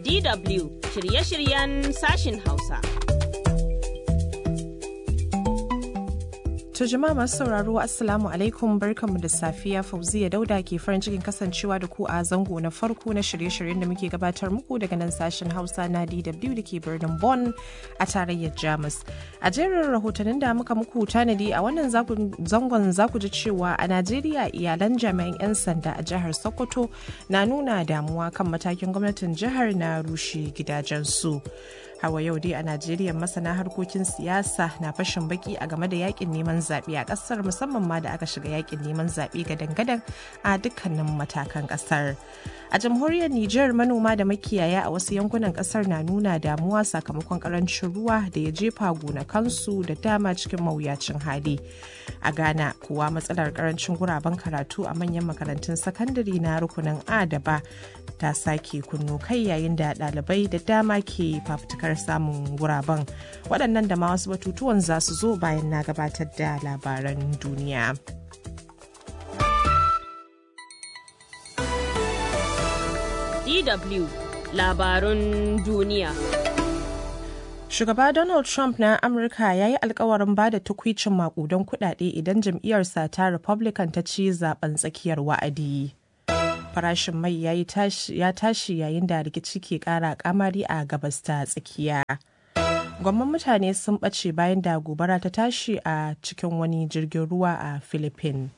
DW shirye-shiryen sashin Hausa. To jama'a masu sauraro Assalamu alaikum barkanmu da safiya Fauziya Dauda ke farin cikin kasancewa da ku a zango na farko na shirye-shiryen da muke gabatar muku daga nan sashen Hausa na DW da ke birnin Bonn a tarayyar Jamus. A jerin rahotannin da muka muku tanadi a wannan zangon za ku ji cewa a Najeriya iyalan jami'an 'yan sanda a jihar Sokoto na nuna damuwa kan matakin gwamnatin jihar na rushe gidajensu. hawa yau dai a najeriya masana harkokin siyasa na fashin baki a game da yakin neman zaɓe a ƙasar musamman ma da aka shiga yakin neman zaɓe gadan-gadan a dukkanin matakan ƙasar a jamhuriyar niger manoma da makiyaya a wasu yankunan ƙasar na nuna damuwa sakamakon ƙarancin ruwa da ya jefa gonakansu da dama cikin mawuyacin hali a ghana kuwa matsalar ƙarancin guraben karatu a manyan makarantun sakandare na rukunin a da ba ta sake kunno kai yayin da ɗalibai da dama ke fafutukar samun guraben waɗannan da ma wasu batutuwan za su zo bayan na gabatar da labaran duniya. DW labarun duniya. Shugaba Donald Trump na Amurka ya yi alkawarin ba da tukwicin makudan kudade idan jam'iyyarsa ta Republican ta ci zaben tsakiyar wa'adi. farashin mai ya tashi yayin da rikici ke kara kamari a gabas ta tsakiya. Gwamman mutane sun ɓace bayan da gobara ta tashi a cikin wani jirgin ruwa a Philippines.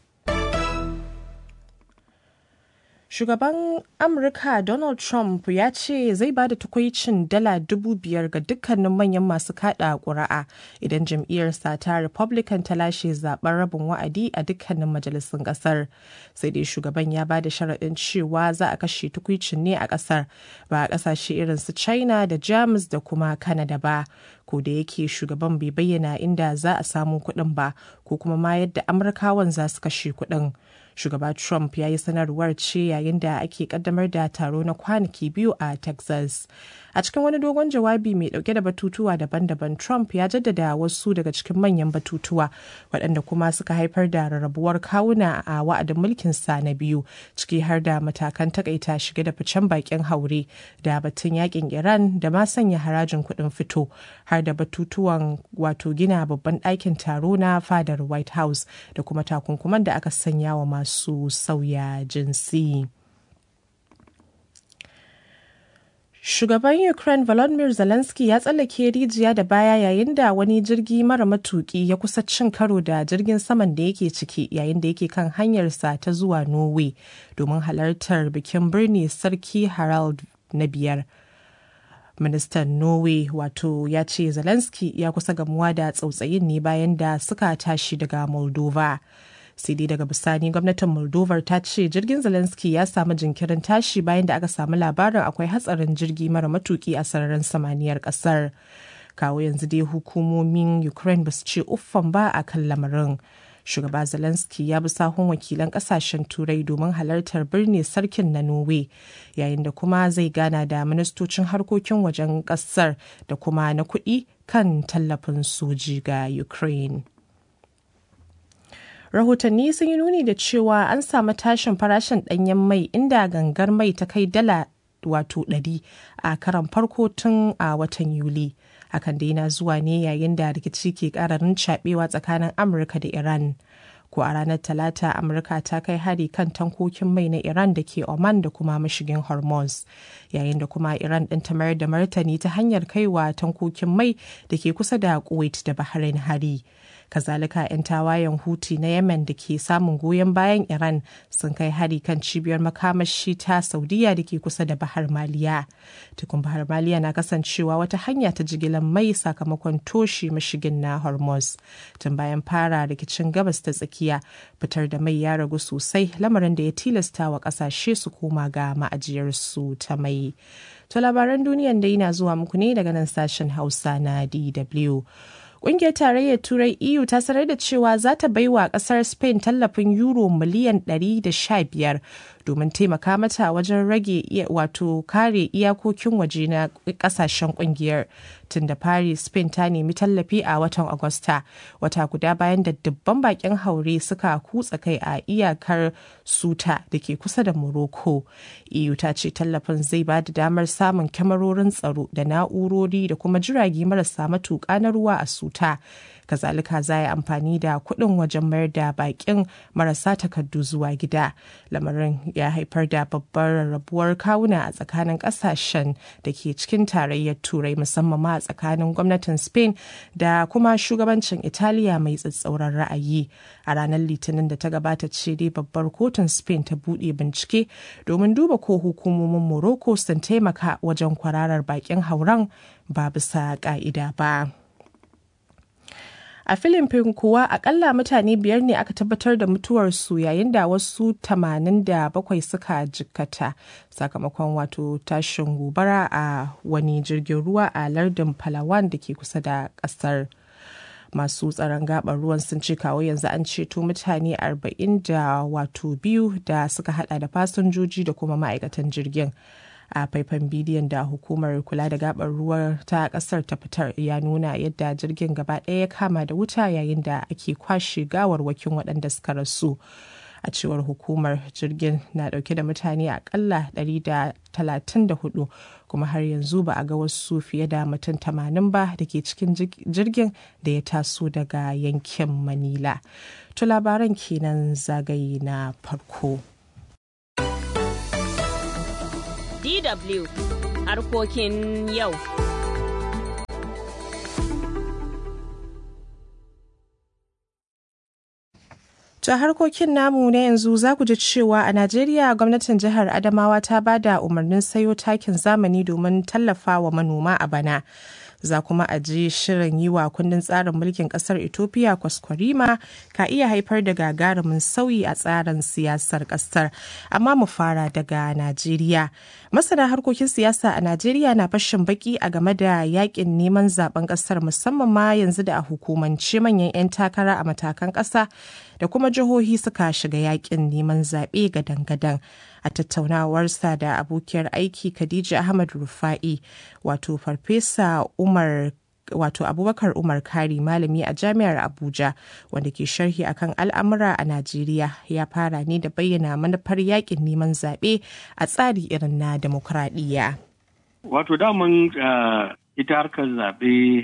Shugaban Amurka Donald Trump ya ce zai ba da tukwicin dala dubu biyar ga dukkanin manyan masu kada ƙuri'a idan jam'iyyarsa ta Republican ta lashe zaben rabin wa'adi a dukkanin majalisun ƙasar. Sai dai shugaban ya ba da sharaɗin cewa za a kashe tukwicin ne a ƙasar ba a ƙasashe irin su China da Jamus da kuma Canada ba. Ko da yake shugaban bai bayyana inda za a samu kuɗin ba ko kuma ma yadda Amurkawan za su kashe kuɗin. shugaba trump ya yi sanarwar ce yayin da ake kaddamar da taro na kwanaki biyu a texas a cikin wani dogon jawabi mai dauke da batutuwa daban-daban trump ya jaddada wasu daga cikin manyan batutuwa waɗanda kuma suka haifar da rarrabuwar kawuna a wa'adin mulkin sa na biyu ciki har da matakan takaita shige da ficen bakin haure da batun yakin iran da ma sanya harajin kuɗin fito har da batutuwan wato gina babban ɗakin taro na fadar white house da kuma takunkuman da aka sanya wa masu sauya jinsi. Shugaban Ukraine Volodymyr Zelensky ya tsallake rijiya da baya yayin da wani jirgi mara matuki ya kusa cin karo da jirgin saman da yake ciki yayin da yake kan hanyarsa ta zuwa Norway domin halartar bikin birni Sarki Harald na biyar. Ministan Norway wato ya ce Zelensky ya kusa gamuwa da tsautsayin ne bayan da suka tashi daga Moldova. sai dai daga bisani gwamnatin moldova ta ce jirgin zelensky ya samu jinkirin tashi bayan da aka samu labarin akwai hatsarin jirgi mara matuki a sararin samaniyar kasar kawo yanzu dai hukumomin ukraine ba su ce uffan ba a kan lamarin shugaba zelensky ya bi sahun wakilan kasashen turai domin halartar birni sarkin na norway yayin da kuma zai gana da ministocin harkokin wajen kasar da kuma na kuɗi kan tallafin soji ga ukraine rahotanni sun yi nuni da cewa an samu tashin farashin ɗanyen mai inda gangar mai ta kai dala wato ɗari a karan farko tun a watan yuli hakan da yana zuwa ne yayin da rikici ke ƙararin cabewa tsakanin amurka da iran ko a ranar talata amurka ta kai hari kan tankokin mai na iran da ke oman da kuma mashigin hormuz yayin da kuma iran ɗin ta mayar da martani ta hanyar kaiwa tankokin mai da ke kusa da kuwait da bahrain hari kazalika 'yan tawayen huti na yemen da ke samun goyon bayan iran sun kai hari kan cibiyar makamashi ta saudiya da ke kusa da bahar maliya tukun bahar maliya na kasancewa wata hanya ta jigilar mai sakamakon toshe mashigin na hormuz tun bayan fara rikicin gabas ta tsakiya fitar da mai ya ragu sosai lamarin da ya tilasta wa kasashe su koma ga ma'ajiyarsu ta mai to labaran duniyan dai na zuwa muku ne daga nan sashen hausa na dw Ƙungiyar Tarayyar Turai EU ta sanar da cewa za ta baiwa ƙasar Spain tallafin euro miliyan 115 domin taimaka mata wajen rage wato kare iyakokin waje na kasashen kungiyar tun da fari spain ta nemi tallafi a watan agusta wata guda bayan da dubban bakin haure suka kutsa kai a iyakar suta da ke kusa da morocco eu ta ce tallafin zai ba da damar samun kyamarorin tsaro da na'urori da kuma jirage marasa matuƙa na ruwa a suta kazalika za yi amfani da kuɗin wajen mayar da bakin marasa takardu zuwa gida lamarin ya haifar da babbar rarrabuwar kawuna a tsakanin ƙasashen da ke cikin tarayyar turai musamman ma a tsakanin gwamnatin spain da kuma shugabancin italiya mai tsatsauran ra'ayi a ranar litinin da ta gabata ce dai babbar kotun spain ta buɗe bincike domin duba ko hukumomin morocco sun taimaka wajen kwararar bakin hauren ba bisa ƙa'ida ba. a filifin kuwa akalla mutane biyar ne aka tabbatar da mutuwarsu yayin da wasu 87 suka jikkata sakamakon wato tashin gobara a wani jirgin ruwa a lardin palawan da ke kusa da kasar masu tsaron gabar ruwan sun ce kawo yanzu an ceto mutane 40 da wato biyu da suka hada da fasinjoji da kuma ma'aikatan jirgin a faifan bidiyon da hukumar kula da gabar ruwa ta kasar ta fitar ya nuna yadda jirgin gaba ɗaya ya kama da wuta yayin da ake kwashe gawarwakin waɗanda suka rasu a cewar hukumar jirgin na ɗauke da mutane akalla 134 kuma har yanzu ba a ga wasu fiye da mutum 80 ba da ke cikin jirgin da ya taso daga yankin manila to labaran kenan zagaye na farko DW harkokin yau. Ta harkokin namu na yanzu za ku ji cewa a Najeriya gwamnatin jihar Adamawa ta ba da umarnin sayo takin zamani domin tallafa wa manoma a bana. za kuma a ji shirin yi wa kundin tsarin mulkin kasar ethiopia kwaskwarima ka iya haifar da gagarumin sauyi a tsarin siyasar kasar amma mu fara daga najeriya masana harkokin siyasa a najeriya na fashin baki a game da yakin neman zaben kasar musamman ma yanzu da a hukumance manyan 'yan takara a matakan kasa da kuma jihohi suka shiga yakin neman zaɓe gadan-gadan a tattaunawarsa da abokiyar aiki Khadija Ahmad Rufa'i wato farfesa Umar wato abubakar umar kari malami a jami'ar abuja wanda ke sharhi akan al'amura a najeriya ya fara ne da bayyana manufar yakin neman zaɓe a tsari irin na demokradiyya. wato daman ita harkar zaɓe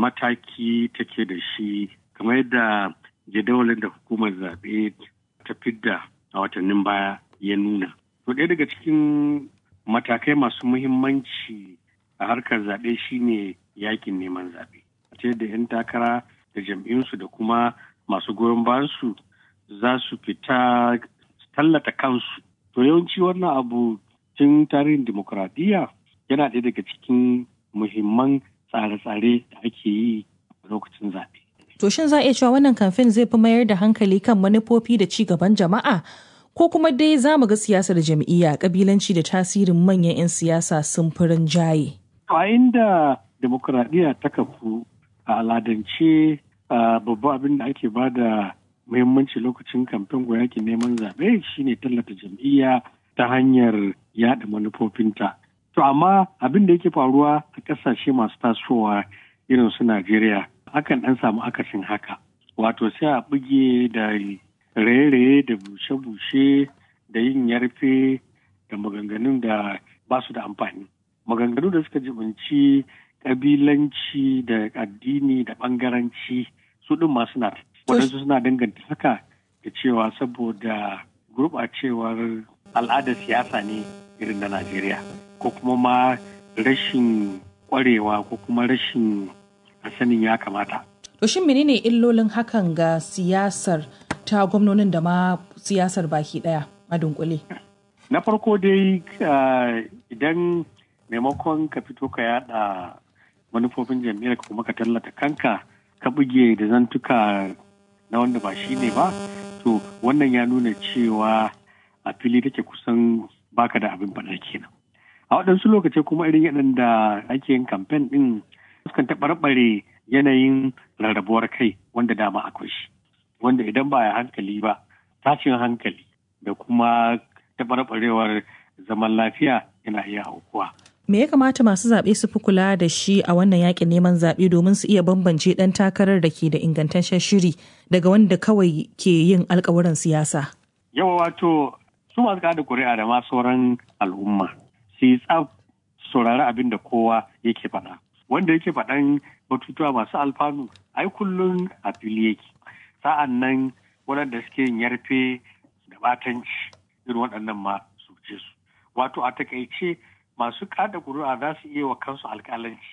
mataki take da shi kamar yadda jadawalin da hukumar zaɓe ta fidda a watannin baya ya nuna. To ɗaya daga cikin matakai masu muhimmanci a harkar zaɓe shine yakin neman zaɓe. Ta yadda 'yan takara da jam'iyyunsu da kuma masu goyon bayansu za su fita tallata kansu. To yawanci wannan abu tun tarihin dimokuraɗiyya yana ɗaya daga cikin muhimman tsare-tsare da ake yi a lokacin zaɓe. To shin za a iya cewa wannan kamfen zai fi mayar da hankali kan manufofi da ci gaban jama'a? Ko kuma dai za mu ga siyasar jam'iyya kabilanci da tasirin manyan 'yan siyasa sun fi rinjaye? A inda demokuraɗiyya ta kafu a aladance babban abin da ake ba da muhimmanci lokacin kamfen ko yakin neman zaɓe shine tallata jam'iyya ta hanyar yaɗa manufofinta. To amma abin da yake faruwa a ƙasashe masu tasowa irin su Najeriya akan ɗan samu akasin haka. Wato sai a buge da raye-raye da bushe-bushe da yin yarfe da maganganun da ba su da amfani. Maganganu da suka jibinci ƙabilanci da addini da ɓangaranci su ɗin ma suna waɗansu suna danganta haka da cewa saboda gurɓacewar al'adar siyasa ne irin na Najeriya ko kuma ma rashin ƙwarewa ko kuma rashin sanin ya kamata. To shin menene illolin hakan ga siyasar ta gwamnonin da ma siyasar baki daya a dunkule? Na farko dai idan maimakon ka fito ka yada manufofin jam'iyyar ka kuma ka tallata kanka ka buge da zantuka na wanda ba shi ne ba to wannan ya nuna cewa a fili take kusan baka da abin faɗa kenan. A waɗansu lokacin kuma irin yadda ake yin kamfen ɗin sukan taɓarɓare yanayin rarrabuwar kai wanda dama akwai shi wanda idan ba ya hankali ba tashin hankali da kuma taɓarɓarewar zaman lafiya yana iya aukuwa. Me ya kamata masu zaɓe su fi kula da shi a wannan yakin neman zaɓe domin su iya bambance ɗan takarar da ke da ingantaccen shiri daga wanda kawai ke yin alkawuran siyasa? Yawa wato su masu kada kuri'a da ma sauran al'umma su yi tsaf saurari abin da kowa yake faɗa. Wanda yake faɗan batutuwa masu alfanu ai kullum a fili yake. Sa'an nan waɗanda suke yin yarfe da batanci irin waɗannan ma su ce su. Wato a takaice masu kada kuri'a za su iya wa kansu alƙalanci.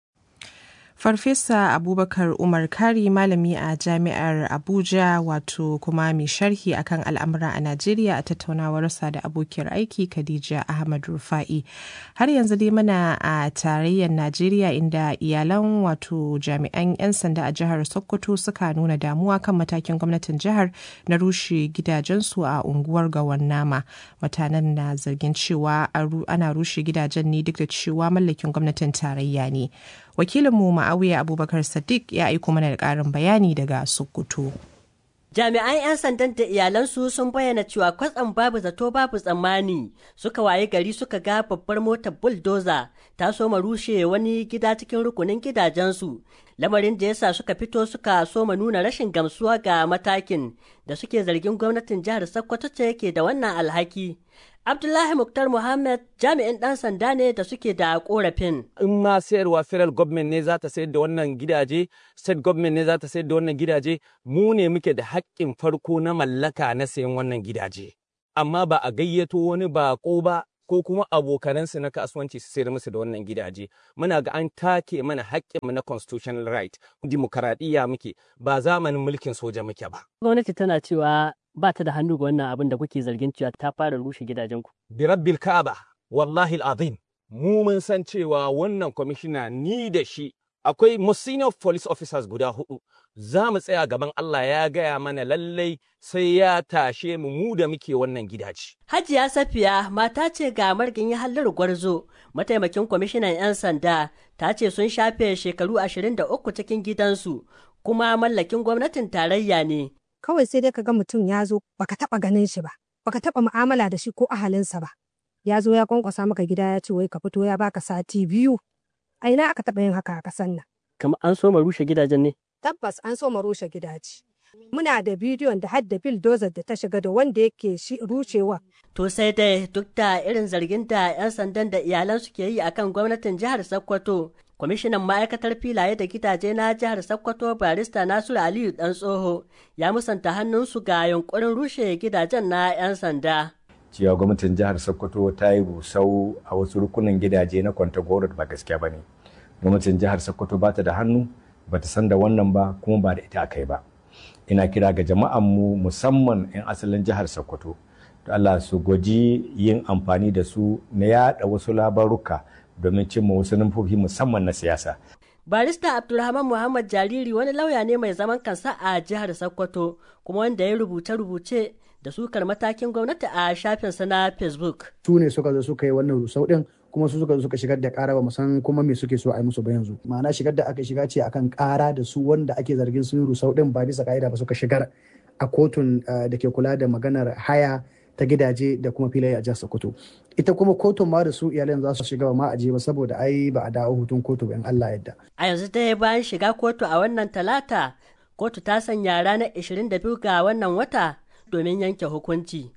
Farfesa Abubakar Umar Kari malami a Jami'ar Abuja wato kuma mai sharhi akan al'amura a Najeriya a tattaunawarsa da abokiyar aiki Khadija Ahmad Rufa'i. Har yanzu dai muna a tarayyar Najeriya inda iyalan wato jami'an 'yan sanda a jihar Sokoto suka nuna damuwa kan matakin gwamnatin jihar na rushe gidajensu a unguwar Gawannama. Mutanen na zargin cewa ana rushe gidajen ne duk da cewa mallakin gwamnatin tarayya ne. wakilinmu ma'awiya abubakar sadiq ya aiko mana da ƙarin bayani daga sokoto jami'an 'yan sandan da iyalansu sun bayyana cewa kwatsam babu zato babu tsammani suka waye gari suka ga babbar motar bulldozer ta soma rushe wani gida cikin rukunin gidajensu lamarin da yasa suka fito suka soma nuna rashin gamsuwa ga matakin da suke zargin gwamnatin jihar sokoto ce yake da wannan alhaki Abdullahi Muktar Muhammad jami'in ɗan sanda ne da suke da korafin. In ma sayarwa federal government ne za ta sayar da wannan gidaje, state government ne za ta sayar da wannan gidaje, mu ne muke da haƙƙin farko na mallaka na sayan wannan gidaje. Amma ba a gayyato wani baƙo ba ko kuma abokanansu na kasuwanci su sayar musu da wannan gidaje. Muna ga an take mana haƙƙinmu na constitutional right, dimokuraɗiyya muke, ba zamanin mulkin soja muke ba. Gwamnati tana cewa ba ta da hannu ga wannan abin da kuke zargin cewa ta fara rushe gidajenku. Birabbil Ka'aba, wallahi azim mu mun san cewa wannan kwamishina ni da shi akwai senior police officers guda hudu za mu tsaya gaban Allah ya gaya mana lallai sai ya tashe mu mu da muke wannan gidaje. Hajiya Safiya mata ce ga margin ya hallar gwarzo mataimakin kwamishinan 'yan sanda ta ce sun shafe shekaru 23 cikin gidansu kuma mallakin gwamnatin tarayya ne. kawai sai dai ka ga mutum ya zo baka taba ganin shi ba baka taba mu'amala da shi ko ahalinsa ba ya zo ya kwankwasa maka gida ya ce wai ka fito ya baka sati biyu a ina aka taba yin haka a kasan nan Kamar an so rushe gidajen ne? tabbas an so rushe gidaje muna da bidiyon da hadda bulldozer da ta shiga da wanda yake shi rushewa To sai dai duk da irin zargin da 'yan sandan da iyalan su ke yi akan gwamnatin jihar Sokoto kwamishinan ma'aikatar filaye da gidaje na jihar sokoto barista nasiru aliyu dan tsoho ya musanta hannunsu ga yunkurin rushe gidajen na 'yan sanda cewa gwamnatin jihar sokoto ta yi busau a wasu rukunin gidaje na kwantagoro ba gaskiya ba ne gwamnatin jihar sokoto ba ta da hannu ba ta san da wannan ba kuma ba da ita aka yi ba ina kira ga jama'anmu musamman 'yan asalin jihar sokoto Allah su gwaji yin amfani da su na yada wasu labaruka domin cimma wasu nufofi musamman na siyasa. barista abdulrahman muhammad jariri wani lauya ne mai zaman kansa a jihar sokoto kuma wanda ya rubuce-rubuce da sukar matakin gwamnati a shafinsa na facebook su ne suka zo suka yi wannan rusau din kuma su suka zo suka shigar da kara ba san kuma me suke so a yi musu ba yanzu ma'ana shigar da aka shiga ce akan kara da su wanda ake zargin sun yi rusau din ba bisa ka'ida ba suka shigar a kotun da ke kula da maganar haya ta gidaje da kuma filaye a jihar Sokoto. Ita kuma kotun ma da su iyalan za su shiga ma aje ba saboda ai ba a dawo hutun kotu in Allah yadda. a yanzu dai bayan shiga kotu a wannan talata kotu ta sanya ranar 22 ga wannan wata domin yanke hukunci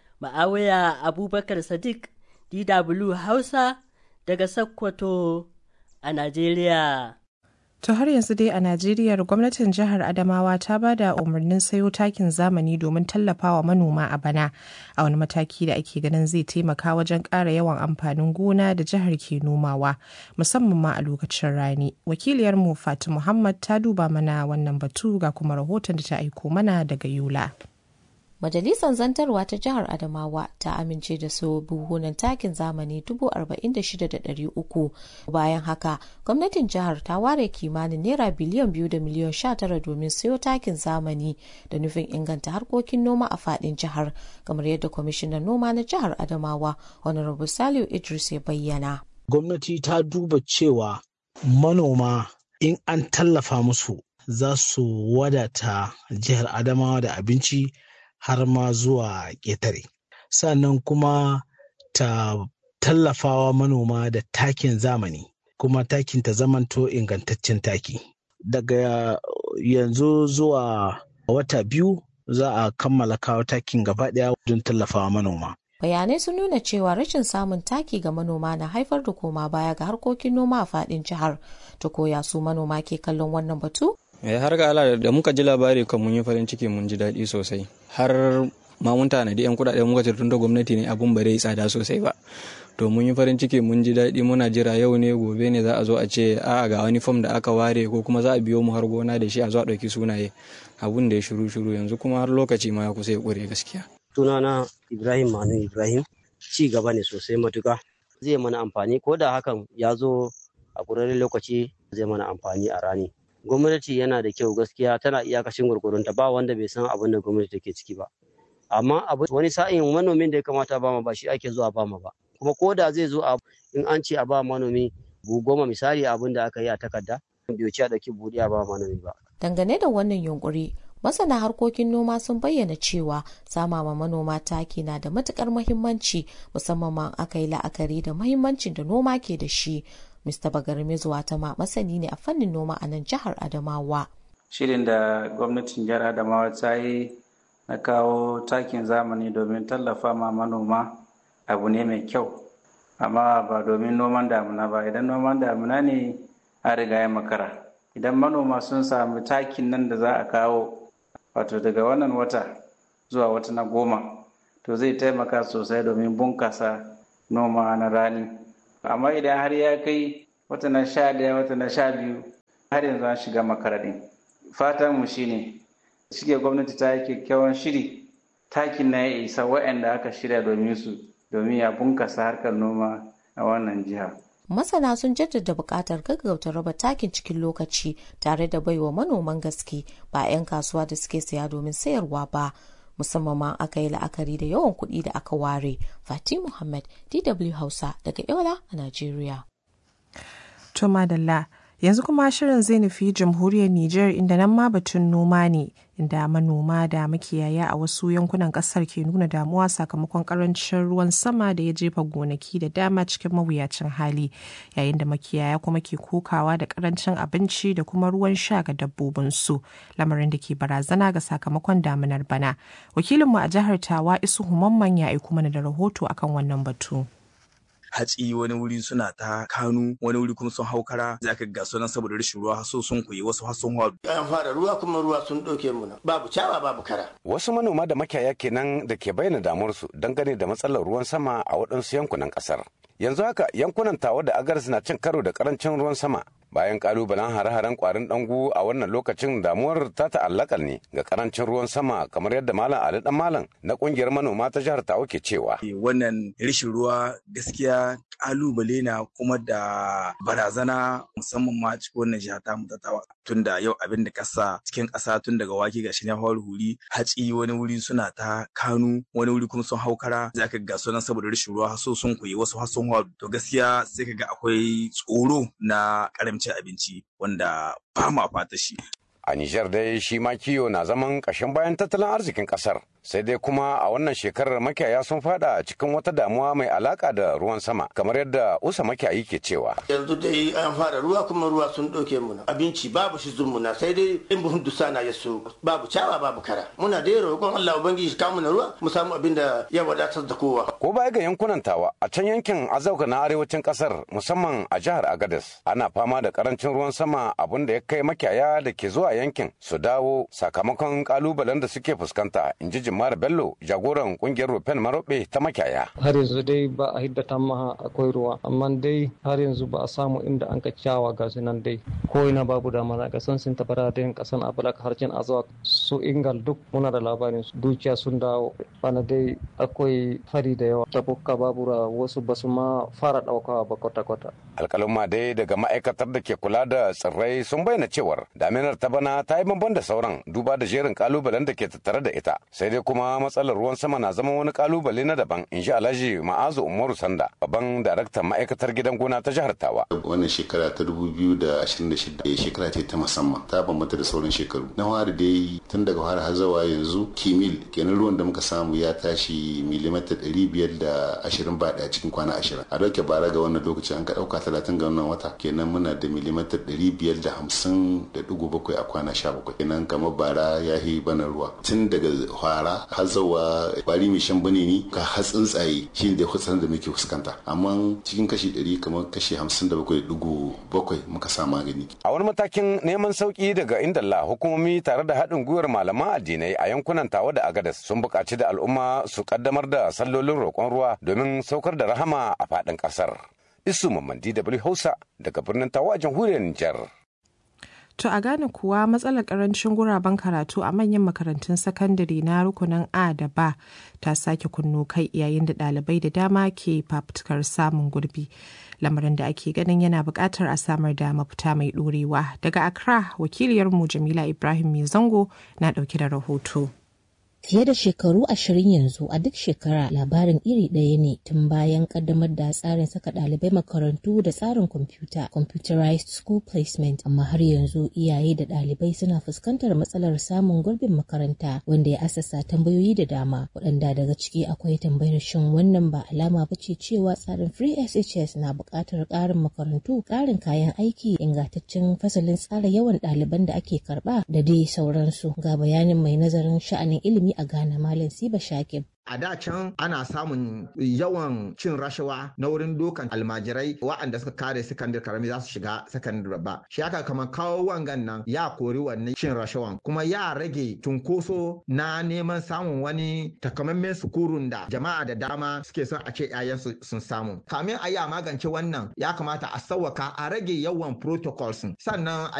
ma'awiya abubakar sadiq dw hausa daga sokoto a najeriya To har yanzu dai a Najeriya gwamnatin jihar Adamawa ta ba da umarnin sayo takin zamani domin tallafawa manoma a bana a wani mataki da ake ganin zai taimaka wajen ƙara yawan amfanin gona da jihar ke nomawa musamman ma a lokacin rani. Wakiliyarmu Fati Muhammad ta duba mana wannan batu ga kuma rahoton da ta aiko mana daga Yola. Majalisar Zantarwa ta Jihar Adamawa ta amince da su buhunan takin zamani 46,300 bayan haka gwamnatin jihar ta ware kimanin naira biliyan biyu da miliyan 19 domin sayo takin zamani da nufin inganta harkokin noma a fadin jihar kamar yadda kwamishinan noma na jihar Adamawa Honorable Saliu Idris ya bayyana. Gwamnati ta duba cewa manoma in an tallafa musu za su wadata jihar Adamawa da abinci har ma zuwa ƙetare. sannan kuma ta tallafawa manoma da takin zamani kuma takin ta zamanto ingantaccen taki daga yanzu zuwa wata biyu za a kammala kawo takin gaba ɗaya don tallafawa manoma bayanai sun nuna cewa rashin samun taki ga manoma na haifar da koma baya ga harkokin noma a fadin jihar ta koya su manoma ke kallon wannan batu eh har ga Allah da muka ji labari kan mun yi farin ciki mun ji daɗi sosai har ma mun tanadi yan kuɗaɗe muka ce tun da gwamnati ne abun ba zai tsada sosai ba to mun yi farin ciki mun ji daɗi muna jira yau ne gobe ne za a zo a ce a ga wani fom da aka ware ko kuma za a biyo mu har gona da shi a zo a ɗauki sunaye abun da ya shiru shiru yanzu kuma har lokaci ma ya kusa ya ƙure gaskiya sunana Ibrahim Manu Ibrahim ci gaba ne sosai matuka zai mana amfani ko da hakan ya zo a ƙurarren lokaci zai mana amfani a rani gwamnati yana da kyau gaskiya tana iyakacin gurgurunta ba wanda bai san abin da gwamnati take ciki ba amma abu wani sa'in manomin da ya kamata ba ma ba shi ake zuwa ba ma ba kuma ko da zai zo a in an ce a ba manomi bu goma misali abin da aka yi a takarda bai ci a ɗauki buɗe a ba manomi ba dangane da wannan yunkuri masana harkokin noma sun bayyana cewa sama ma manoma taki na da matukar mahimmanci musamman ma aka yi la'akari da mahimmancin da noma ke da shi mr bagarme zuwa ta ma masani ne a fannin noma a nan jihar adamawa shirin da gwamnatin jihar adamawa ta yi na kawo takin zamani domin tallafa ma manoma abu ne mai kyau amma ba domin noman damuna ba idan noman damuna ne a riga ya makara idan manoma sun sami takin nan da za a kawo wato daga wannan wata zuwa wata na goma to zai taimaka sosai domin bunkasa noma na rani amma idan har ya kai wata na sha daya wata na sha biyu har yanzu an shiga makaraɗin fatan mu shine shige gwamnati ta yi kyakkyawan shiri takin na ya isa waɗanda aka shirya domin su domin ya bunkasa harkar noma a wannan jiha masana sun jaddada buƙatar gaggauta raba takin cikin lokaci tare da baiwa manoman gaske ba 'yan kasuwa da suke saya domin sayarwa ba musamman ma aka yi la'akari da yawan kuɗi da aka ware fati muhammad dw hausa daga yola a najeriya to madalla yanzu kuma shirin zai nufi jamhuriyar Nijar inda nan ma batun noma ne inda manoma da makiyaya a wasu yankunan kasar ke nuna damuwa sakamakon karancin ruwan sama da ya jefa gonaki da dama cikin mawuyacin hali yayin da makiyaya kuma ke kokawa da karancin abinci da kuma ruwan sha ga dabbobinsu lamarin da ke barazana ga sakamakon damunar bana wakilinmu a jihar tawa isu humamman ya aiko mana da rahoto akan wannan batu. hatsi wani wuri suna ta kanu wani wuri kuma sun hau kara za ka ga sunan saboda rashin ruwa so sun koyi wasu har sun haru. an fara ruwa kuma ruwa sun ɗauke mu babu cawa babu kara. wasu manoma da makiyaya kenan da ke bayyana damuwarsu dangane da matsalar ruwan sama a waɗansu yankunan ƙasar yanzu haka yankunan tawa da agaris na cin karo da karancin ruwan sama bayan kalubalen hare-haren kwarin dangu a wannan lokacin damuwar ta ta'allaka ne ga karancin ruwan sama kamar yadda malam ali dan malam na kungiyar manoma ta jihar tawa ke cewa wannan rashin ruwa gaskiya kalubale na kuma da barazana musamman ma cikin wannan jiha ta ta tawa tun da yau abin da kasa cikin kasa tun daga wake gashi na hawar huri hatsi wani wuri suna ta kanu wani wuri kuma sun haukara za ka ga sunan saboda rashin ruwa so sun koyi wasu har sun haru to gaskiya sai ka ga akwai tsoro na karamcin abinci wanda ba ma fata shi a Nijar dai shi ma kiyo na zaman ƙashin bayan tattalin arzikin ƙasar sai dai kuma a wannan shekarar makiyaya sun fada cikin wata damuwa mai alaka da ruwan sama kamar yadda usa makiyayi ke cewa yanzu dai an fara ruwa kuma ruwa sun ɗauke muna abinci babu shi muna sai dai in buhun dusa na ya so babu cawa babu kara muna da roƙon Allah ubangiji ka mu ruwa mu samu abin da ya wadatar da kowa ko baya ga yankunan tawa a can yankin azauka na arewacin ƙasar musamman a jihar Agadez ana fama da karancin ruwan sama abin da ya kai makiyaya da ke zuwa yankin su dawo sakamakon kalubalen da suke fuskanta in ji Jimar Bello jagoran kungiyar Rufen Marobe ta makiyaya. Har yanzu dai ba a hiddata maha akwai ruwa amma dai har yanzu ba a samu inda an ka kyawa ga nan dai ko ina babu da mana ga san sun tabara da yin kasan Abalak harcin Azawak su Ingal duk muna da labarin su dukiya sun dawo bana dai akwai fari da yawa tabukka babura wasu ba su ma fara daukawa ba kwata-kwata. Alkaluma dai daga ma'aikatar da ke kula da tsirrai sun bayyana cewar daminar ta bana ta yi bamban da sauran duba da jerin kalubalen da ke tattare da ita sai dai dai kuma matsalar ruwan sama na zama wani kalubale na daban in ji alhaji ma'azu umaru sanda babban daraktan ma'aikatar gidan gona ta jihar tawa wannan shekara ta 2026 shekara ce ta musamman ta bambanta da sauran shekaru na fara dai tun daga fara har zawa yanzu kimil kenan ruwan da muka samu ya tashi milimita 520 ba daya cikin kwana 20 a dauke bara ga wannan lokaci an ka dauka 30 ga wannan wata kenan muna da milimita 550.7 a kwana 17 kenan kamar bara ya yi bana ruwa tun daga fara har zawa kwari mai shan bane ni ka har tsuntsaye shi da hutsarin da muke fuskanta amma cikin kashi 100 kamar kashi 57.7 muka sa magani a wani matakin neman sauki daga indalla hukumomi tare da haɗin gwiwar malaman addinai a yankunan tawa da agadas sun buƙaci da al'umma su kaddamar da sallolin roƙon ruwa domin saukar da rahama a faɗin ƙasar isu mamman dw hausa daga birnin tawa a jamhuriyar nijar To a Ghana kuwa matsalar karancin guraben karatu a manyan makarantun sakandare na rukunin A da ba ta sake kunno kai yayin da ɗalibai da dama ke fafutukar samun gurbi. Lamarin da ake ganin yana buƙatar a samar da mafita mai ɗorewa. Daga Accra, wakiliyarmu Jamila Ibrahim Mai Zango na ɗauke da rahoto. Fiye da shekaru ashirin yanzu a duk shekara labarin iri ɗaya ne tun bayan kaddamar da tsarin saka ɗalibai makarantu da tsarin kwamfuta computerized school placement amma har yanzu iyaye da ɗalibai suna fuskantar matsalar samun gurbin makaranta wanda ya asasa tambayoyi da dama waɗanda daga ciki akwai tambayar shin wannan ba alama ba ce cewa tsarin free SHS na buƙatar ƙarin makarantu ƙarin kayan aiki ingantaccen fasalin tsara yawan ɗaliban da ake karɓa da dai sauransu ga bayanin mai nazarin sha'anin ilimi a Ghana Malam Siba Shakib. a da can ana samun yawan cin rashawa na wurin dokan almajirai waɗanda suka kare sakandare karami za su shiga sakandare babba shi haka kamar kawo wangan nan ya kori wannan cin rashawan kuma ya rage cunkoso na neman samun wani takamaiman sukurun da jama'a da dama suke son a ce 'ya'yansu sun samu kamin a yi a magance wannan ya kamata a sauwaka a rage yawan protocols sannan